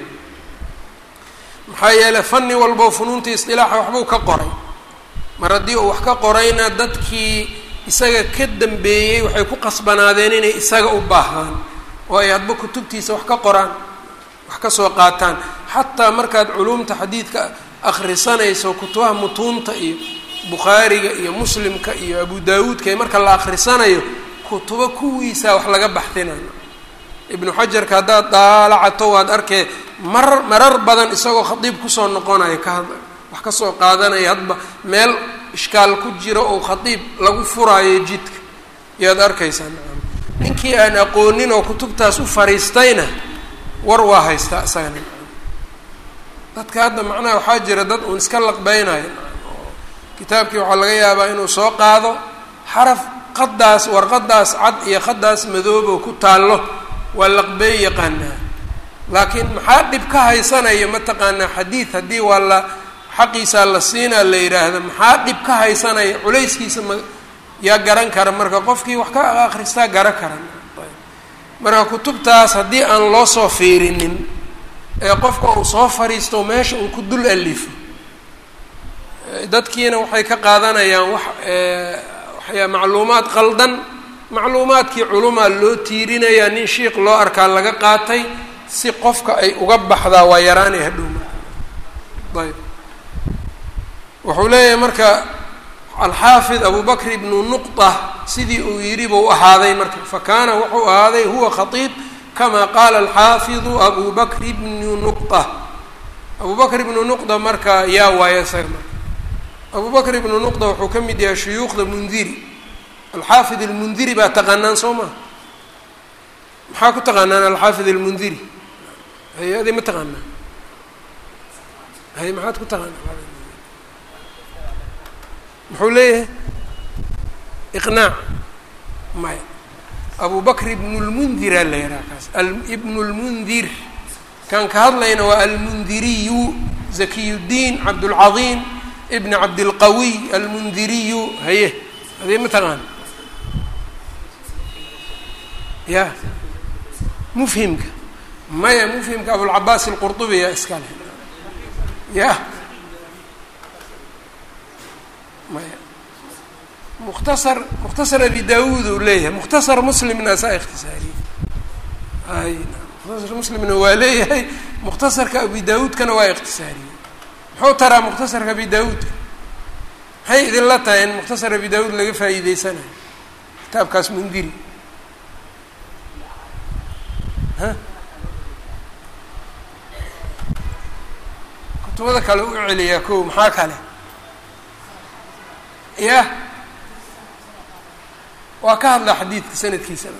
A: maxaa yeeley fani walbo funuuntii isdilaaxa waxbuu ka qoray mar haddii uu wax ka qorayna dadkii isaga ka dambeeyey waxay ku qasbanaadeen inay isaga u baahdaan oo ay hadba kutubtiisa wax ka qoraan wax ka soo qaataan xataa markaad culuumta xadiidka akhrisanayso kutubaha mutuunta iyo bukhaariga iyo muslimka iyo abu daawuudka marka la akhrisanayo kutubo kuwiisa wax laga baxdinayo ibnu xajarka haddaad daalacato waad arkee marar marar badan isagoo khadiib kusoo noqonayo ka wax kasoo qaadanaya hadba meel ishkaal ku jiro oo khadiib lagu furaayo jidka yaad arkaysaa nacam ninkii aan aqoonin oo kutubtaas u fariistayna war waa haystaa isagana dadka hadda macnaha waxaa jira dad uun iska laqbeynayo oo kitaabkii waxaa laga yaabaa inuu soo qaado xaraf qadaas warqadaas cad iyo qadaas madoobo ku taallo waa laqbey yaqaanaa laakiin maxaa dhib ka haysanaya mataqaanaa xadiid haddii waa la xaqiisaa la siinaa la yidhaahda maxaa dhib ka haysanaya culayskiisa ma yaa garan kara marka qofkii wax ka akristaa garan karan marka kutubtaas haddii aan loo soo fiirinin ee qofka uu soo fariisto meesha uu ku dul alifo dadkiina waxay ka qaadanayaan wax waxyaa macluumaad qaldan macluumaadkii culumaa loo tiirinayaa nin shiik loo arkaa laga qaatay si qofka ay uga baxdaa waa yaraanay hadhow marka ayb wuxuu leeyahay marka alxaafid abu bakr ibnu nuqda sidii uu yidhi buu ahaaday marka fakaana wuxuu ahaaday huwa khaiib kama qaala alxaafidu abu bakr ibnu nuqda abu bakr ibnu nuqda marka yaa waayo isaga marka abu bakr ibnu nuqda wuxuu ka mid yahay shuyuukhda mundiri alxaafid almundiri baa taqaanaan soo maa maxaa ku taqaanaan alxaafid almundiri hay adi ma taqaanaa hay maxaad ku taqaanaa muxuu leeyahay iqnaac maya abu bakr ibnu lmundiraa la yidhaha kaas ibnu lmundir kaan ka hadlayna waa almundiriyu zakiyuddiin cabdulcadiim ibn cabdilqawiy almundiriyu haye adee ma taqaan ya mufhimka maya mufhimka abulcabaas alqurdubi yaa iska leh ya maya mukhtasar mukhtasar abi daawuud uu leeyahay mukhtasar muslimna saa ikhtisaariyey ay mukhtasar muslimna waa leeyahay mukhtasarka abi daawuudkana waa ikhtisaariyey muxuu taraa mukhtasarka abi daawuudka maxay idinla tahay in mukhtasar abi daawuud laga faa'iideysanayo kitaabkaas mundiri ha kutubada kale u celiyaa ko maxaa kale ya waa ka hadlaa xadiidka sanadkiisana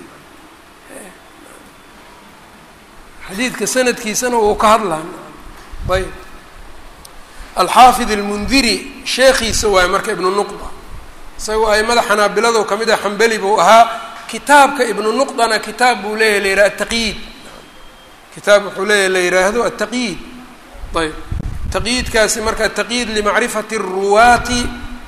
A: xadiidka sanadkiisana wuu ka hadlaa ayb alxaafid almundiri sheekhiisa waaye marka ibnu nuqda isagoo aimada xanaabilado kamid ah xambeli buu ahaa kitaabka ibnu nuqdana kitaab buu leeyahy la yidhaha ataqyiid kitaab wuxuu leeyahy la yidhaahdo ataqyiid ayb taqyiidkaasi marka ataqyiid limacrifati ruwaati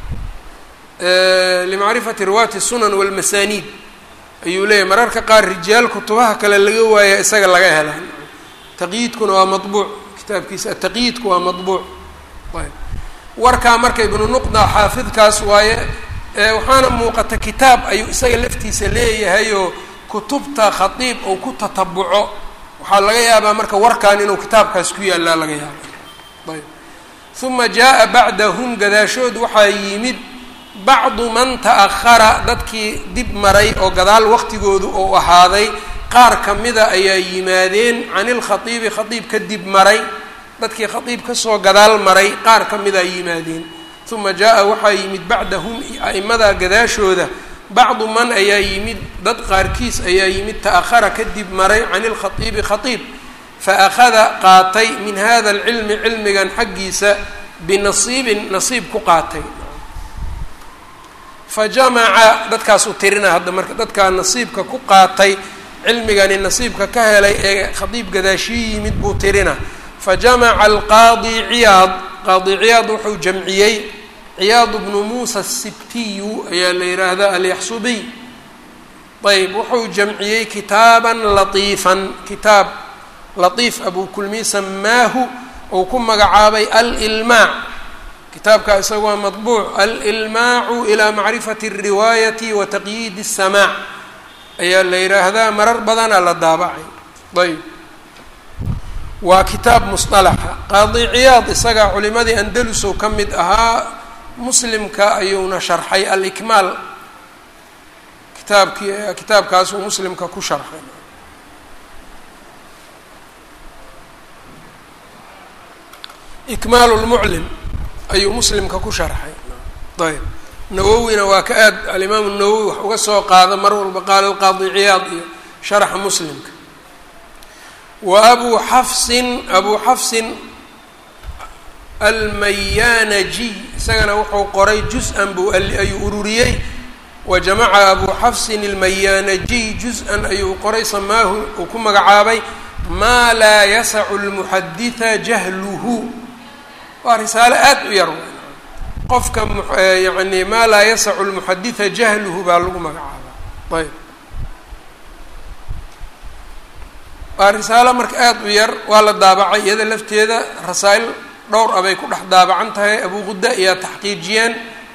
A: limacrifati ruwaati sunan walmasaniid ayuu leeyahy mararka qaar rijaal kutubaha kale laga waaya isaga laga hela taqyiidkuna waa mabuuc kitaabkiisa ataqyiidku waa mabuuc ayb warkaa marka ibnu nuqda xaafidkaas waaye waxaana muuqata kitaab ayuu isaga laftiisa leeyahay oo kutubta khadiib ou ku tatabuco waxaa laga yaabaa marka warkan inuu kitaabkaas ku yaallaa laga yaaba ayb uma jaa bacdahum gadaashood waxaa yimid bacdu man ta'ahara dadkii dib maray oo gadaal waqtigoodu ou ahaaday qaar kamida ayaa yimaadeen cani lkhaiibi khaiib ka dib maray dadkii khaiib kasoo gadaal maray qaar ka mida yimaadeen uma jaa waxaa yimid bacdahum a'imadaa gadaashooda bacdu man ayaa yimid dad qaarkiis ayaa yimid ta'ahara kadib maray cani lkhaiibi khaiib faأkhada qaatay min hada alcilmi cilmigan xaggiisa binasiibin nasiib ku qaatay fajamaca dadkaasuu tirina hadda marka dadkaa nasiibka ku qaatay cilmigani nasiibka ka helay ee khadiib gadaashii yimid buu tirina fajamaca alqaadi ciyaad qaadi ciyaad wuxuu jamciyey ciyaad bnu muusa asibtiyu ayaa la yidhaahdaa alyaxsubiy ayb wuxuu jamciyey kitaaban latiifan kitaab latiif abukulmi samaahu uu ku magacaabay alilmaac kitaabka isaga waa maطbuuc alilmaacu ilaa macrifati الriwaayati wa taqyiid الsamaac ayaa la yidhaahdaa marar badana la daabacay ayb waa kitaab musطalaxa qaadi ciyaad isaga culimadii andalusow ka mid ahaa muslimka ayuuna sharxay alikmaal kitaabkii kitaabkaasuu muslimka ku sharxay ikmaal lmuclim ayuu muslimka ku sharxay ayb nawowina waa ka aad alimaamu nawowi wax uga soo qaada mar walba qaala alqaadi ciyaad iyo sharxa muslimka wa abuu xafsin abuu xafsin almayanajiy isagana wuxuu qoray juz-an buu ayuu ururiyey wa jamaca abuu xafsin almayanajiy juz-an ayuu qoray samaahu uu ku magacaabay maa laa yasacu lmuxaditha jahluhu waa risaalo aada u yar qofka yani maa laa yasacu lmuxaditha jahluhu baa lagu magacaabaa ayb waa risaalo marka aada u yar waa la daabacay iyada lafteeda rasaa'il dhowr abay ku dhex daabacan tahay abuuquda ayaa taxqiijiyeen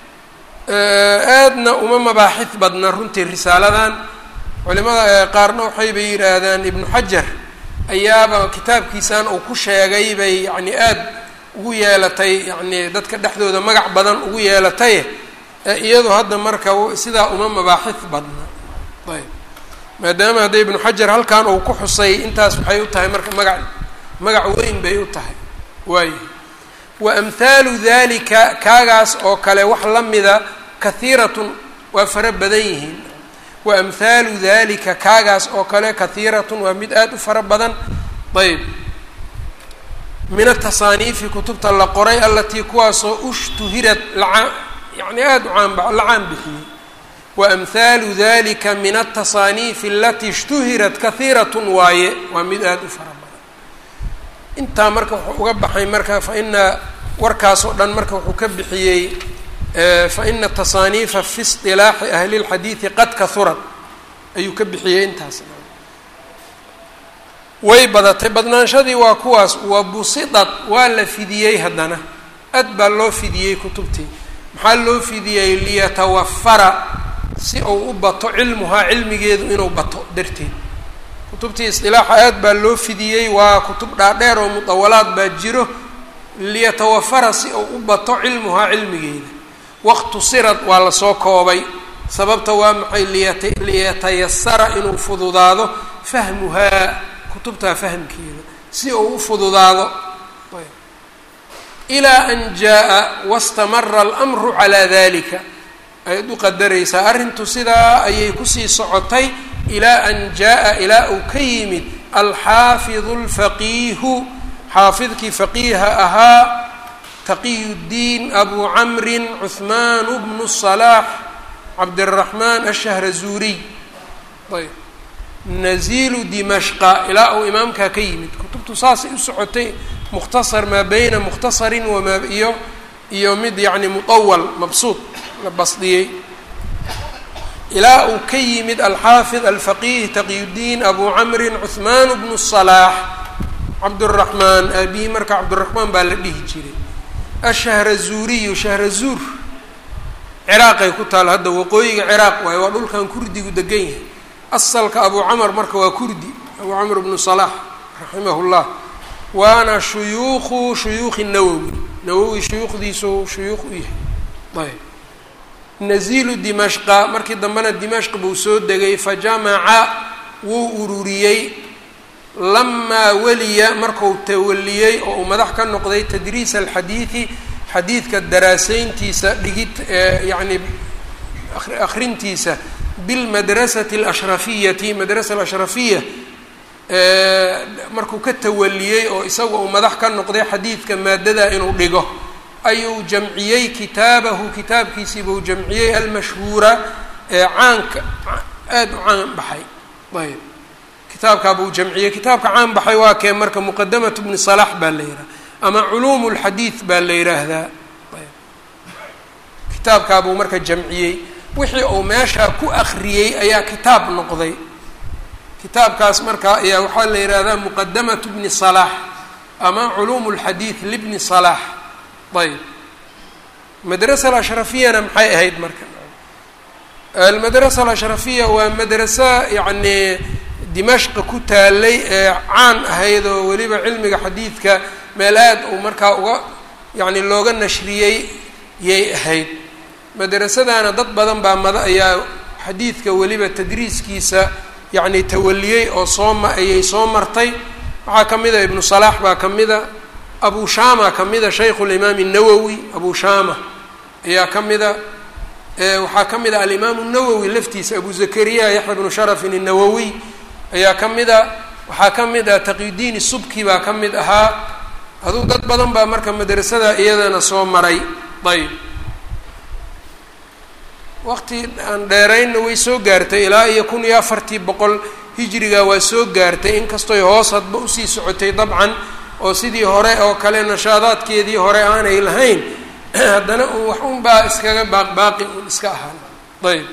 A: aadna uma mabaaxid badna runtii risaaladan culimada qaarna waxayba yidhaahdaan ibnu xajar ayaaba kitaabkiisan uu ku sheegay bay yani aada ugu yeelatay yani dadka dhexdooda magac badan ugu yeelataye iyadoo hadda marka sidaa uma mabaaxid badna ayb maadaama hadda ibnu xajar halkan uu ku xusay intaas waxay u tahay marka magac magac weyn bay u tahay waayo wa amhaalu dalika kaagaas oo kale wax la mida kahiiratun waa fara badan yihiin wa amhaalu dalika kaagaas oo kale kahiiratun waa mid aada u fara badan ayb min atasaaniifi kutubta la qoray alatii kuwaasoo ushtuhirad laa yani aada u caanba la caan bixiyey wa amhaalu dalika min atasaaniifi alatii ishtuhirat kahiiratun waaye waa mid aada u fara badan intaa marka wuxuu uga baxay marka fa ina warkaas oo dhan marka wuxuu ka bixiyey fa ina tasaaniifa fi isilaaxi ahli lxadiidi qad kahurad ayuu ka bixiyey intaas way badatay badnaanshadii waa kuwaas wa busidad waa la fidiyey haddana aad baa loo fidiyey kutubtii maxaa loo fidiyey liyatawafara si uu u bato cilmuhaa cilmigeedu inuu bato darteed kutubtii isdilaaxa aad baa loo fidiyey waa kutub dhaadheer oo mudawalaad baa jiro liyatawafara si uu u bato cilmuhaa cilmigeeda waqtu sirad waa lasoo koobay sababta waa maxay liyata liyatayasara inuu fududaado fahmuhaa kutubtaa fahmkeeda si uu u fududaado ilaa an jaa wastamara almru calaa dalika ayaad u qadaraysaa arrintu sidaa ayay kusii socotay ilaa an jaa ilaa uu ka yimid alxaafidu alfaqiihu xaafidkii faqiiha ahaa taqiy ddiin abu camrin cuhmaan bnu salaax cabdiraxmaan ashahrazuuriy ayb nazilu dimashqa ilaa uu imaamkaa ka yimid kutubtu saasay u socotay mukhtasar maa beyna mukhtasarin wamaa iyo iyo mid yacni muطawal mabsuud la basdiyey ilaa uu ka yimid alxaafid alfaqiih taqiyudiin abu camrin cuhmaan bnu salaax cabduraxmaan aabihi marka cabdiraxmaan baa la dhihi jiray ashahrazuuriyu shahrazuur ciraaqay ku taal hadda waqooyiga ciraaq waayo waa dhulkan kurdigu degan yahay asalka abu camar marka waa kurdi abu camr bnu salaax raximah llah waana shuyuukhu shuyuukhi nawowi nawowi shuyuukhdiisu shuyuukh u yahay ayb nazilu dimashqa markii dambena dimashq buu soo degay fajamaca wuu ururiyey lamaa weliya marku tawaliyey oo uu madax ka noqday tadriis alxadiidi xadiidka daraaseyntiisa dhigid yacni akrintiisa bilmadrasati alashrafiyati madrasa alashrafiya markuu ka tawaliyey oo isaga uu madax ka noqday xadiidka maadada inuu dhigo ayuu jamciyey kitaabahu kitaabkiisii buu jamciyey almashhuura ee caanka aada u caan baxay ayb kitaabkaa buu jamciyey kitaabka caan baxay waa kee marka muqadamatu bni salaax baa la yidhaha ama culuum lxadiid baa la yidhaahdaa ayb kitaabkaa buu marka jamciyey wixii uu meeshaa ku akriyey ayaa kitaab noqday kitaabkaas marka ayaa waxaa la yidhaahdaa muqadamatu bni salaax ama culuum lxadiid libni salaax ayb madrasa alashrafiyana maxay ahayd marka almadrasa alashrafiya waa madrasa yacni dimashqa ku taalay ee caan ahayd oo weliba cilmiga xadiidka meel aad uu markaa uga yacni looga nashriyey yay ahayd madrasadana dad badan baa mada ayaa xadiidka weliba tadriiskiisa yacni tawaliyey oo soo ma ayay soo martay waxaa ka mid a ibnu salaax baa ka mid a abu shama ka mida shaykhu limaam الnawowi abu shama ayaa ka mida waxaa ka mid a alimaamu الnawowi laftiisa abu zakariya yaxya bnu sharafin الnawowiy ayaa ka mid a waxaa ka mid ah taqiyudiin subki baa ka mid ahaa aduu dad badan baa marka madrasada iyadana soo maray ayb waqti aan dheeraynna way soo gaartay ilaa iyo kun iyo afartii boqol hijriga waa soo gaartay inkastoy hoos hadba usii socotay dabcan oo sidii hore oo kale nashaadaadkeedii hore aanay lahayn haddana un wax un baa iskaga baaqbaaqi un iska ahaan ayb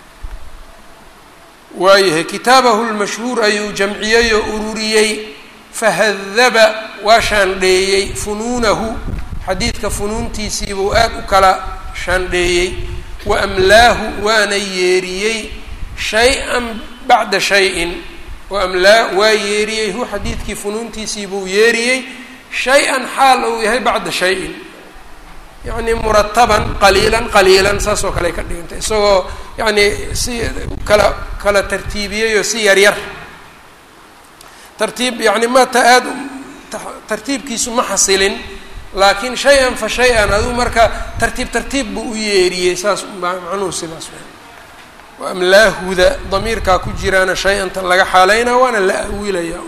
A: waayahay kitaabahu lmashhuur ayuu jamciyey oo ururiyey fahadaba waa shaandheeyey funuunahu xadiidka funuuntiisiibuu aad u kala shaandheeyey wa amlaahu waana yeeriyey shay-an bacda shay-in waamlaa waa yeeriyey hu xadiidkii funuuntiisii buu yeeriyey shay-an xaal uu yahay bacda shay-in yacni murataban qaliilan qaliilan saas oo kale ka dhigantay isagoo yacni si kala kala tartiibiyey oo si yaryar tartiib yacni mata aada tartiibkiisu ma xasilin laakiin shay-an fa shay-an aduu marka tartiib tartiib buu u yeeriyey saas macnuhu sidaas amlaahuda damiirkaa ku jiraana shay-anta laga xaaleynaa waana la awiilaya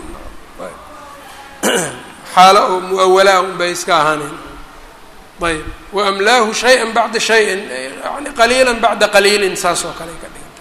A: xaalo oo mu-awalaa un bay iska ahaaneen ayb wa amlaahu shay-an bacda shayin yani qaliila bacda qaliilin saas oo kale ka dhiganta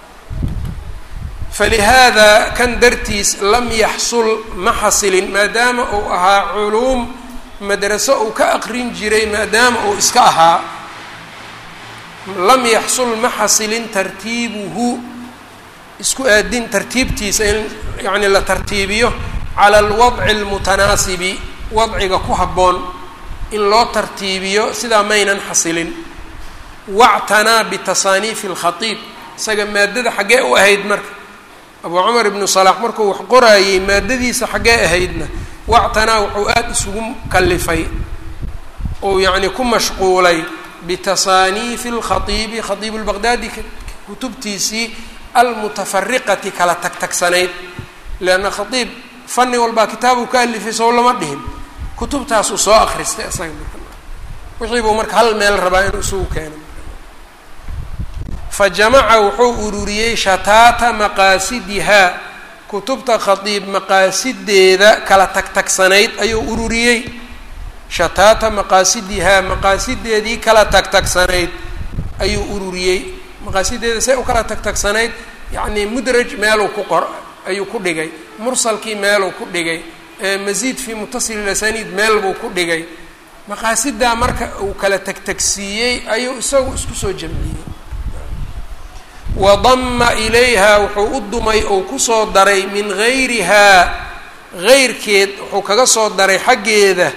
A: falihaada kan dartiis lam yaxsul ma xasilin maadaama uu ahaa culuum madraso uu ka aqrin jiray maadaama uu iska ahaa lam yaxsul ma xasilin tartiibuhu isku aadin tartiibtiisa in yacni la tartiibiyo cala alwadci almutanaasibi wadciga ku habboon in loo tartiibiyo sidaa maynan xasilin wactanaa bitasaaniifi alkhatiib isaga maadada xaggee u ahayd marka abuu cumar ibnu salaax markuu wax qoraayey maadadiisa xaggee ahaydna wactanaa wuxuu aada isugu kalifay ou yacni ku mashquulay bitasaaniifi alkhatiibi khatiibu lbaqdaadi kutubtiisii almutafariqati kala tagtagsanayd leanna khatiib fani walbaa kitaabuu ka alifay sow lama dhihin kutubtaasuu soo akristay isaga wixii buu marka hal meel rabaa inuu isugu keeno fa jamaca wuxuu ururiyey shataata maqaasidihaa kutubta khatiib maqaasideeda kala tagtagsanayd ayuu ururiyey shataata maqaasidihaa maqaasideedii kala tagtagsanayd ayuu ururiyey maqaasideeda say u kala tagtagsanayd yacnii mudraj meeluu ku qor ayuu ku dhigay mursalkii meeluu ku dhigay masiid fii mutasili lasaniid meel buu ku dhigay maqaasidaa marka uu kala tagtagsiiyey ayuu isagu isku soo jamciyey wadama ilayha wuxuu u dumay ou kusoo daray min gayrihaa gayrkeed wuxuu kaga soo daray xaggeeda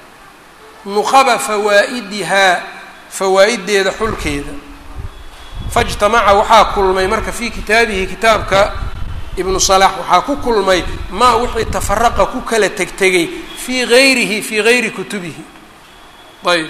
A: nuqaba fawaa'idihaa fawaa-ideeda xulkeeda faijtamaca waxaa kulmay marka fii kitaabihi kitaabka ibnu salaax waxaa ku kulmay maa wixii tafaraqa ku kala tegtegay fii gayrihi fii gayri kutubihi ayb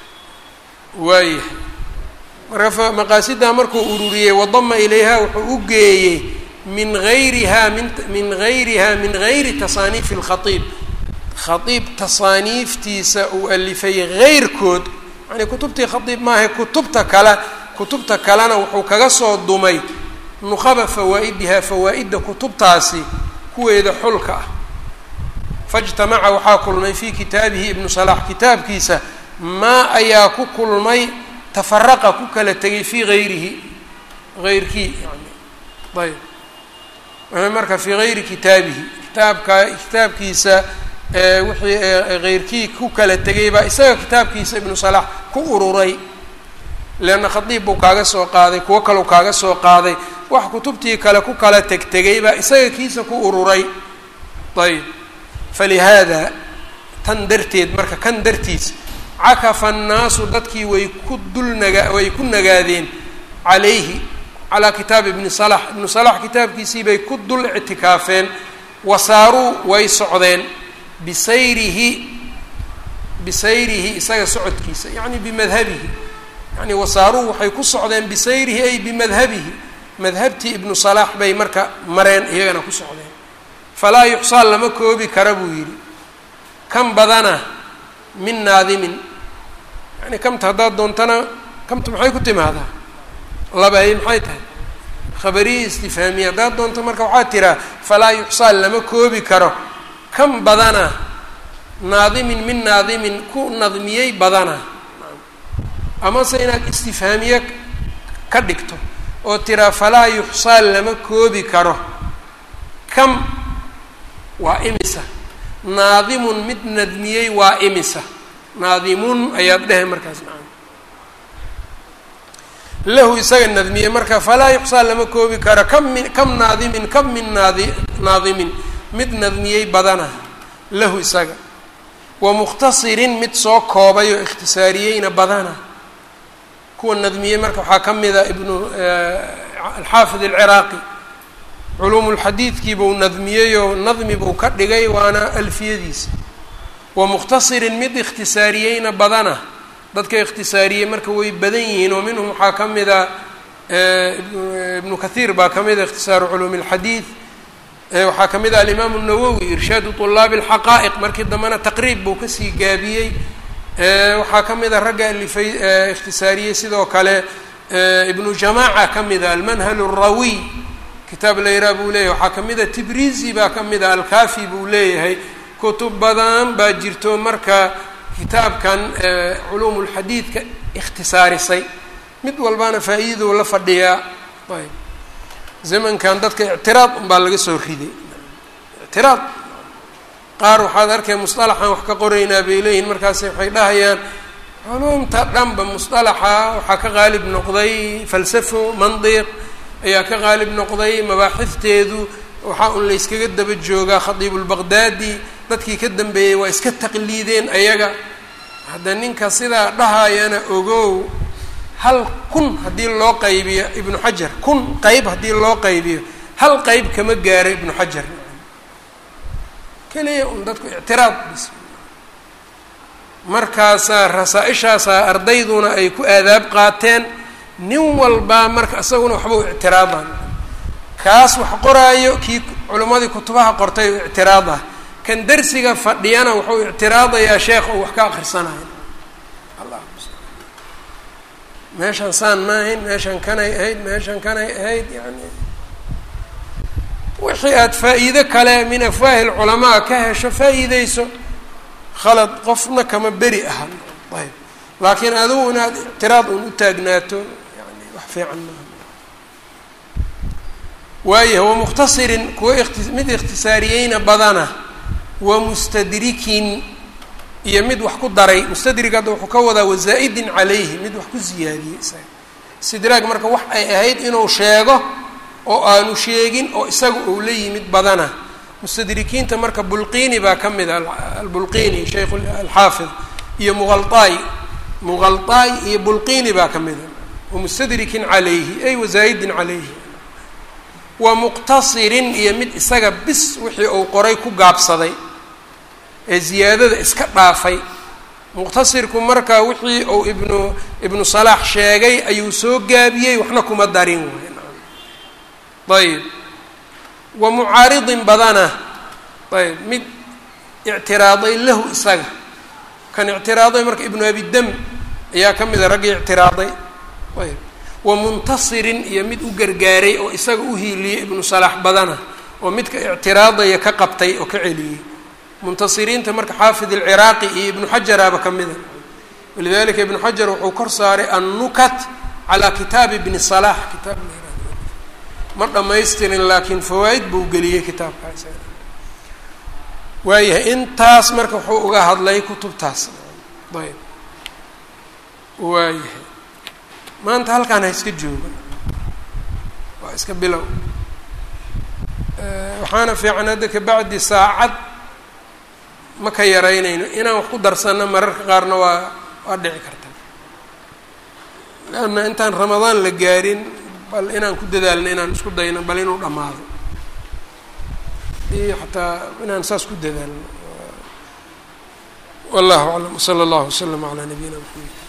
A: waayahay marka maqaasidaa markuu ururiyey wadama ilayha wuxuu u geeyey min gayriha min min gayriha min gayri tasaaniifi اlkhaiib khaiib tasaaniiftiisa uu alifay gayrkood yani kutubtii khaiib maaha kutubta kale kutubta kalena wuxuu kaga soo dumay nuqaba fawaa'idihaa fawaa-idda kutubtaasi kuweeda xulka ah faijtamaca waxaa kulmay fii kitaabihi ibnu salaax kitaabkiisa maa ayaa ku kulmay tafaraqa ku kala tegay fii gayrihi gayrkii yani ayb marka fii gayri kitaabihi kitaabka kitaabkiisa wixii gayrkii ku kala tegay baa isaga kitaabkiisa ibnu salaax ku ururay leanna khadiib buu kaaga soo qaaday kuwo kaleu kaaga soo qaaday wax kutubtii kale ku kala tegtegay baa isaga kiisa ku ururay ayb falihaada tan darteed marka kan dartiis cakafa annaasu dadkii way ku dul naga way ku nagaadeen calayhi calaa kitaabi ibni salax ibnu salax kitaabkiisii bay ku dul ictikaafeen wasaaruu way socdeen bisayrihi bisayrihi isaga socodkiisa yacni bimadhabihi yani wasaaruu waxay ku socdeen bisayrihi ay bimadhabihi madhabtii ibnu salaax bay marka mareen iyagana ku socdeen falaa yuxsaa lama koobi kara buu yidhi kan badana min naadimin yani kamta haddaad doontana kamta maxay ku timaadaa labaay maxay tahay khabariye istifhaamiye haddaad doonto marka waxaad tiraa falaa yuxsaa lama koobi karo kan badana naadimin min naadimin ku nadmiyey badana amase inaad istifhaamiye ka dhigto oo tiraa falaa yuxsaa lama koobi karo kam waa imisa naadimun mid nadmiyey waa imisa naadimun ayaad dhehe markaas macana lahu isaga nadmiyey marka falaa yuxsaa lama koobi karo kam min kam naadimin kam min naadi naadimin mid nadmiyey badana lahu isaga wa mukhtasirin mid soo koobay oo ikhtisaariyeyna badana kuwa nadmiyey marka waxaa ka mida ibnu alxaafid alciraaqi culuumu lxadiidkii buu nadmiyey oo nadmi buu ka dhigay waana alfiyadiisa wa mukhtasirin mid ikhtisaariyeyna badana dadka ikhtisaariyey marka way badan yihiin oo minhum waxaa ka mida ibnu kathiir baa ka mida ikhtisaaru culuumi اlxadiid waxaa ka mid ah alimaamu الnawowi irshaadu طulaabi اlxaqaa'iq markii dambena taqriib buu kasii gaabiyey waxaa ka mid a ragga alifay ikhtisaariyey sidoo kale ibnu jamaaca ka mida almanhal الrawiy kitaab layraa buu leeyahay waxaa ka mid a tibrizi baa ka mid a alkafi buu leeyahay kutub badan baa jirto marka kitaabkan culuum اlxadiidka ikhtisaarisay mid walbana faa-iidou la fadhiyaa ayb zamankan dadka ictiraad unbaa laga soo riday ictiraad qaar waxaad arkay musطalaxan wax ka qoraynaa bay leeyihin markaas waxay dhahayaan culuumta dhanba musطalaxa waxaa ka qaalib noqday falsafo mandiq ayaa ka qaalib noqday mabaaxifteedu waxaa un layskaga daba joogaa khadiibulbaqdaadi dadkii ka dambeeyey waa iska taqliideen ayaga hadda ninka sidaa dhahayana ogow hal kun haddii loo qaybiyo ibnu xajar kun qeyb haddii loo qaybiyo hal qeyb kama gaaro ibnu xajar keliya un dadku ictiraad bis markaasaa rasaa-ishaasaa ardayduna ay ku aadaab qaateen nin walbaa marka isaguna waxba u ictiraadaan kaas wax qoraayo kii culimmadii kutubaha qortay u ictiraad ah kan darsiga fadhiyana wuxuu ictiraadayaa sheekh oo wax ka akrisanayo meeshan saan ma ahayn meeshan kanay ahayd meeshan kanay ahayd yani wixii aada faa-iido kale min afwaahi lculamaa ka hesho faa-iideyso khalad qofna kama beri ahan ayb laakiin adigu inaad ictiraad un u taagnaato yani wax fiican maaha waayahay wamuktasirin kuwa mid ikhtisaariyeyna badana wa mustadrikin iyo mid wax ku daray mustadrig hadda wuxuu ka wadaa wazaa'idin calayhi mid wax ku ziyaadiyey isaga istidraag marka wax ay ahayd inuu sheego oo aanu sheegin oo isaga uu la yimid badana mustadrikiinta marka bulqini baa ka mid a albulqini shaykh alxaafid iyo muqalطaay muqalطaay iyo bulqini baa ka mid a wamustadrikin calayhi ay wazaa'idin calayhi wa muqtasirin iyo mid isaga bis wixii uu qoray ku gaabsaday ee ziyaadada iska dhaafay muqtasirku marka wixii uu ibnu ibnu salaax sheegay ayuu soo gaabiyey waxna kuma darin way ayb wa mucaaridin badana ayb mid ictiraaday lahu isaga kan ictiraaday marka ibnu abidam ayaa ka mida raggii ictiraaday ayb wa muntasirin iyo mid u gargaaray oo isaga u hiiliyey ibnu salaax badana oo midka ictiraadaya ka qabtay oo ka celiyey muntasiriinta marka xaafid alciraaqi iyo ibnu xajaraaba ka mida walidalika ibnu xajar wuxuu kor saaray annukat calaa kitaabi ibni salaax kitaab ma dhamaystirin laakiin fawaa-id buu geliyey kitaabkaas waayahay intaas marka wuxuu uga hadlay kutubtaas ayb waayahay maanta halkaan ha iska jooga waa iska bilow waxaana fiican hadda kabacdi saacad ma ka yaraynayno inaan wax ku darsanno mararka qaarna waa waa dhici karta leanna intaan ramadaan la gaarin bal inaan ku dadaalno inaan isku dayno bal inuu dhammaado iyo xataa inaan saas ku dadaalno wallahu aclam wsala allahu waslama calaa nabiyina maxamed